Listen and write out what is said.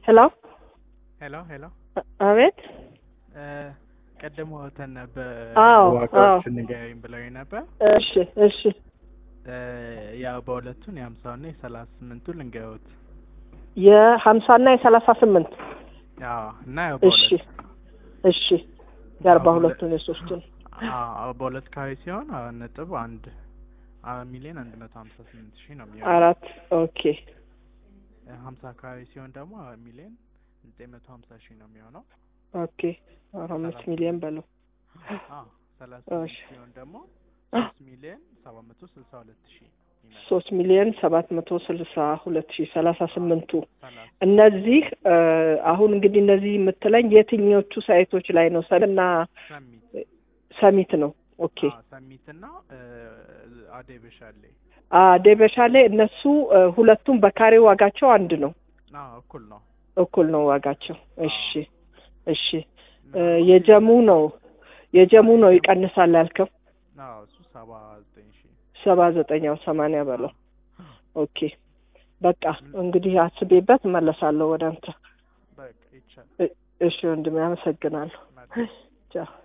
ሄሎ ሄሎ ሄሎ አቤት ቀደም ወተን ነበር አዎ፣ ዋጋዎችን ንገሪኝ ብለውኝ ነበር። እሺ እሺ እ ያው በሁለቱን የሀምሳውና የሰላሳ ስምንቱን ልንገሩት። የሀምሳና የሰላሳ ስምንት አዎ እና ያው እሺ በሁለት እሺ የአርባ ሁለቱን የሶስቱን አዎ በሁለት ካሬ ሲሆን አራት ነጥብ አንድ አራት ሚሊዮን አንድ መቶ ሀምሳ ስምንት ሺህ ነው የሚሆነው። አራት ኦኬ ሀምሳ ካሬ ሲሆን ደግሞ አራት ሚሊዮን ዘጠኝ መቶ ሀምሳ ሺህ ነው የሚሆነው። ኦኬ አራት አምስት ሚሊዮን በለው አዎ ሰላሳ እሺ። ስምንት ሲሆን ደግሞ ሶስት ሚሊዮን ሰባት መቶ ስልሳ ሁለት ሺህ ይመጣል። ሶስት ሚሊዮን ሰባት መቶ ስልሳ ሁለት ሺህ ሰላሳ ስምንቱ ሰላሳ እነዚህ እ አሁን እንግዲህ እነዚህ የምትለኝ የትኞቹ ሳይቶች ላይ ነው? ሰምና ሰሚት ሰሚት ነው። ኦኬ አዎ ሰሚት እና አደይ በሻሌ ዴበሻ ላይ እነሱ እ ሁለቱም በካሬ ዋጋቸው አንድ ነው፣ አዎ እኩል ነው። እኩል ነው ዋጋቸው። እሺ እሺ እ የጀሙ ነው የጀሙ ነው ይቀንሳል ያልከው አዎ እሱ ሰባ ዘጠኝ ሺህ ሰባ ዘጠኛው ሰማንያ በለው። ኦኬ በቃ እንግዲህ አስቤበት እመለሳለሁ ወደ አንተ። በቃ ይቻላል። እ- እሺ ወንድሜ አመሰግናለሁ። መልካም ቻው